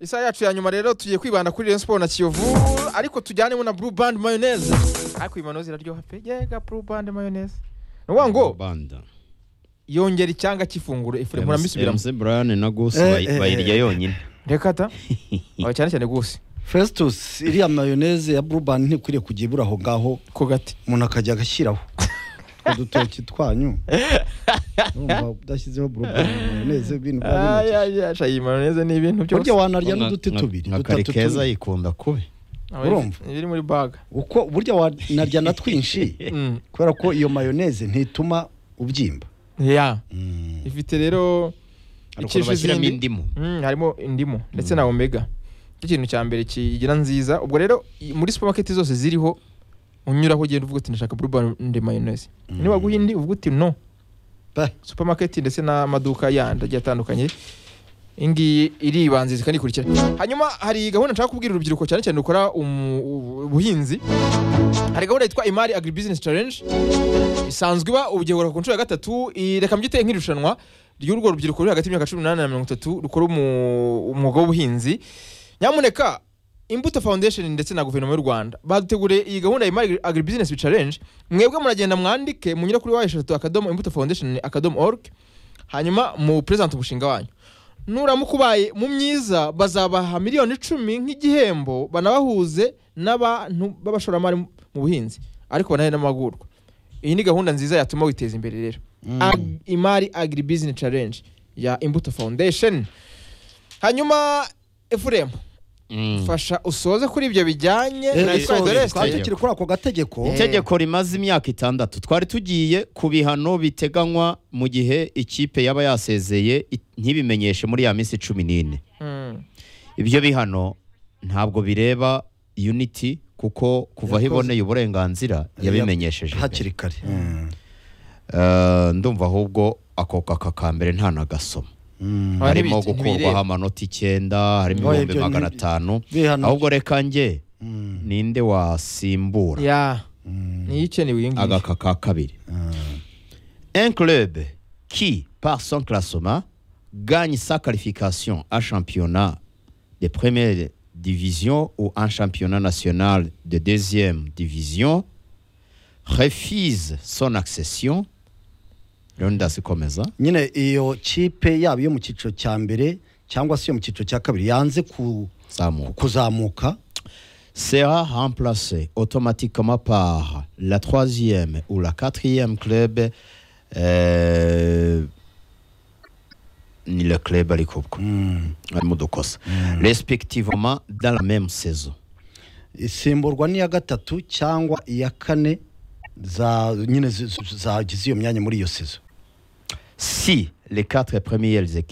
isaha yacu ya nyuma rero tugiye kwibanda kuri Rayon Sport na Kiyovu ariko tujyanemo na Blue Band Mayonnaise ariko imano ziraryoha pe yega Blue Band Mayonnaise ni ukuvuga ngo banda yongera icyanga cy'ifunguro ifu muramwisubiramo MC Brian na Goose Eh, bayi- eh, bayirya eh. yonyine reka ta Aba cyane cyane gusi festus iriya mayoneze ya burubani ntikwiriye kujya ibura aho ngaho ku gati umuntu akajya agashyiraho utwo dutoki twanyu urumva udashyizeho burubani mayoneze ibintu biba Ay, binakije ay, ay, sha, iyi mayonnaise ni ibintu byose burya wanarya Nka- n'uduti nka- tubiri nka dutatu karikeza tubiri. yikunda kubi Aba iri- urumva? iri muri baga uko burya wanarya na twinshi Mm. kubera ko iyo mayoneze ntituma ubyimba ya Mm. ifite rero Hari ikisha ukuntu bashyiramo izindi. indimu Mm, harimo indimu ndetse na omega cyo kintu cya mbere kigira nziza ubwo rero i- muri supermarket zose ziriho unyuraho ugenda uvuga uti ndashaka blue band mayonnaise niwaguha indi uvuga uti no Bah. supermarket ndetse n'amaduka yandi agiye atandukanye iyi ngiyi iribanziriza kandi ikurikira hanyuma hari gahunda nshaka kubwira urubyiruko cyane cyane rukora umu- ubu- ubuhinzi hari gahunda yitwa imari agribusiness challenge isanzwe iba ubugeheruka ku nshuro ya gatatu i- reka mbyite nk'irushanwa ry'urwo rubyiruko ruri hagati y'imyaka cumi n'umunani na mirongo itatu rukora umu- umwuga w'ubuhinzi nyamuneka imbuto foundation ndetse na guverinoma y'u rwanda baduteguriye iyi gahunda ya imari agribusiness challenge mwebwe muragenda mwandike munyura kuri wa eshatu akadomo imbuto foundation akadomo org hanyuma mu present umushinga wanyu nuramuka ubaye mu myiza bazabaha miliyoni icumi nk'igihembo banabahuze n'abantu b'abashoramari mu- mu buhinzi ariko banahe n'amahugurwa iyi ni gahunda nziza yatuma witeza imbere rero Ag- imari agribusiness challenge ya imbuto foundation hanyuma efuremu Mm. fasha usoze kuri ibyo bijyanye Eh, na eh, isoza isoze sorry, restaurant. resite twari tukiri kuri ako gategeko itegeko rimaze imyaka itandatu twari tugiye ku bihano biteganywa mu gihe ikipe yaba yasezeye i- ntibimenyeshe muri ya minsi cumi n'ine Mm. ibyo bihano ntabwo bireba unity kuko kuva aho Yakoze. iboneye uburenganzira yabimenyesheje mbere. hakiri kare Mm. Eh, ndumva ahubwo ako kaka ka mbere nta na gasoma Mm. Aha harimo ntibiti- gukurwaho ntibireba. amanota icyenda harimo Oya, ibihumbi ibyo magana ntibi- atanu bihano ahubwo reka njye Mm. ninde wasimbura ya Mm. niyo ikenewe iyi ngiyi agaka ka kabiri Mm. un club qui, par son classement, gagne sa qualification à championnat de première division ou en championnat national de deuxième division refuse son accession. Ronda Sikomeza. nyine iyo kipe yaba iyo mu cyiciro cya mbere cyangwa se iyo mu cyiciro cya kabiri yanze ku- Samo. kuzamuka Sera remplacé automatiquement par la troisième ou la quatrième club. euh, ni le club à Mm. respectivement dans la même saison. isimburwa n'iya gatatu cyangwa iya kane za nyine zi- zi- zagize iyo myanya muri iyo sezo Si les quatre premières équipes